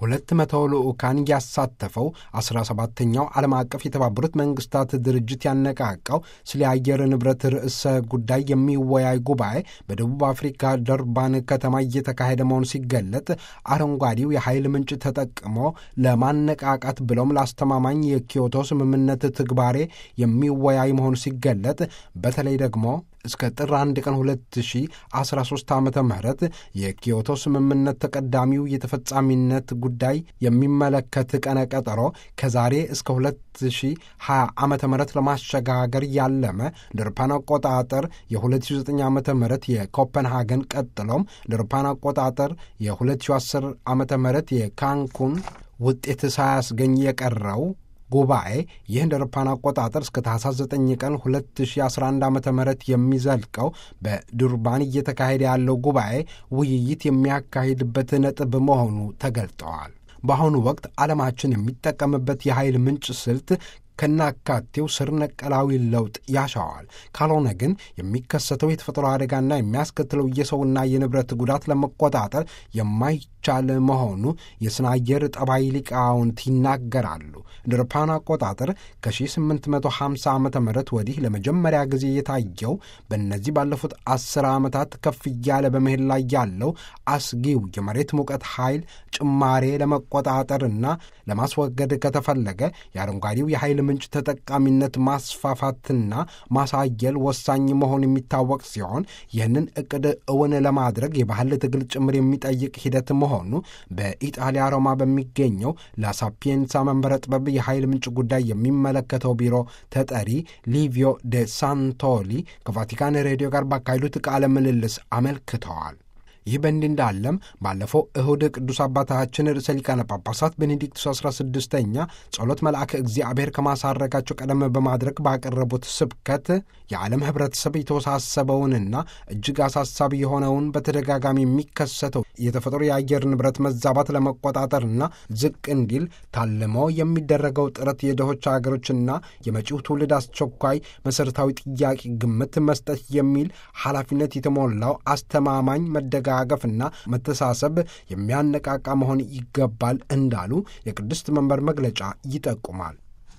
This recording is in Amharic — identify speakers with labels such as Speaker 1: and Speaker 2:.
Speaker 1: ሁለት መቶ ልዑካን ያሳተፈው 17ተኛው ዓለም አቀፍ የተባበሩት መንግስታት ድርጅት ያነቃቃው ስለ አየር ንብረት ርዕሰ ጉዳይ የሚወያይ ጉባኤ በደቡብ አፍሪካ ደርባን ከተማ እየተካሄደ መሆኑ ሲገለጥ አረንጓዴው የኃይል ምንጭ ተጠቅሞ ለማነቃቃት ብሎም ለአስተማማኝ የኪዮቶ ስምምነት ትግባሬ የሚወያይ መሆኑ ሲገለጥ በተለይ ደግሞ እስከ ጥር አንድ ቀን 2013 ዓ ም የኪዮቶ ስምምነት ተቀዳሚው የተፈጻሚነት ጉዳይ የሚመለከት ቀነ ቀጠሮ ከዛሬ እስከ 2020 ዓ ም ለማሸጋገር ያለመ ድርፓን አቆጣጠር የ2009 ዓ ም የኮፐንሃገን ቀጥሎም ድርፓን አቆጣጠር የ2010 ዓ ም የካንኩን ውጤት ሳያስገኝ የቀረው ጉባኤ ይህ እንደ አውሮፓውያን አቆጣጠር እስከ ታህሳስ 9 ቀን 2011 ዓ ም የሚዘልቀው በዱርባን እየተካሄደ ያለው ጉባኤ ውይይት የሚያካሂድበት ነጥብ መሆኑ ተገልጠዋል። በአሁኑ ወቅት ዓለማችን የሚጠቀምበት የኃይል ምንጭ ስልት ከናካቴው ስር ነቀላዊ ለውጥ ያሻዋል። ካልሆነ ግን የሚከሰተው የተፈጥሮ አደጋና የሚያስከትለው የሰውና የንብረት ጉዳት ለመቆጣጠር የማይቻል መሆኑ የስነ አየር ጠባይ ሊቃውንት ይናገራሉ። እንደ አውሮፓውያን አቆጣጠር ከ1850 ዓ ም ወዲህ ለመጀመሪያ ጊዜ የታየው በእነዚህ ባለፉት አስር ዓመታት ከፍ እያለ በመሄድ ላይ ያለው አስጊው የመሬት ሙቀት ኃይል ጭማሬ ለመቆጣጠርና ለማስወገድ ከተፈለገ የአረንጓዴው የኃይል ምንጭ ተጠቃሚነት ማስፋፋትና ማሳየል ወሳኝ መሆኑ የሚታወቅ ሲሆን ይህንን እቅድ እውን ለማድረግ የባህል ትግል ጭምር የሚጠይቅ ሂደት መሆኑ በኢጣሊያ ሮማ በሚገኘው ላሳፒየንሳ መንበረ ጥበብ የኃይል ምንጭ ጉዳይ የሚመለከተው ቢሮ ተጠሪ ሊቪዮ ደ ሳንቶሊ ከቫቲካን ሬዲዮ ጋር ባካሄዱት ቃለ ምልልስ አመልክተዋል። ይህ በእንዲህ እንዳለም ባለፈው እሁድ ቅዱስ አባታችን ርዕሰ ሊቃነ ጳጳሳት ቤኔዲክቱስ 16ኛ ጸሎት መልአከ እግዚአብሔር ከማሳረጋቸው ቀደም በማድረግ ባቀረቡት ስብከት የዓለም ሕብረተሰብ የተወሳሰበውንና እጅግ አሳሳቢ የሆነውን በተደጋጋሚ የሚከሰተው የተፈጥሮ የአየር ንብረት መዛባት ለመቆጣጠርና ዝቅ እንዲል ታልሞ የሚደረገው ጥረት የድሆች አገሮችና የመጪው ትውልድ አስቸኳይ መሠረታዊ ጥያቄ ግምት መስጠት የሚል ኃላፊነት የተሞላው አስተማማኝ መደጋ መደጋገፍና መተሳሰብ የሚያነቃቃ መሆን ይገባል እንዳሉ የቅድስት መንበር መግለጫ ይጠቁማል።